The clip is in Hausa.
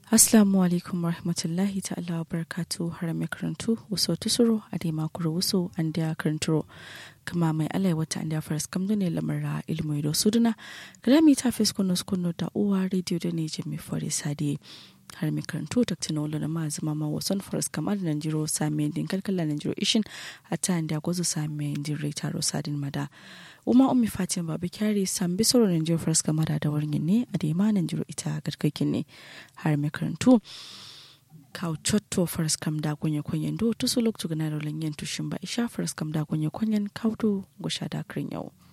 Assalamu alaikum warahmatullahi ta'ala wa barakatu har mai karantu wasu tusuro a dai makuru wasu an da karanturo kama mai alai wata an da faras kamdo ne lamara ilmu da suduna grami ta fes kuno kuno da uwa rediyo da ne jami fari sade har mai karantu ta tina wala na mazu mama wasan faras kamar nan jiro sami din kalkala nan jiro ishin a ta da gwazo sami din rai taro sadin mada uma ummi fatima babu kyari san bi soro nan jiro faras kamar da wurin ne a da ma nan jiro ita garkakin ne har mai karantu kaw cotto faras kam da gonye konyen do to so loktu gana rolin yen tushin ba isha faras kam da gonye konyen kawdo go shada krin yau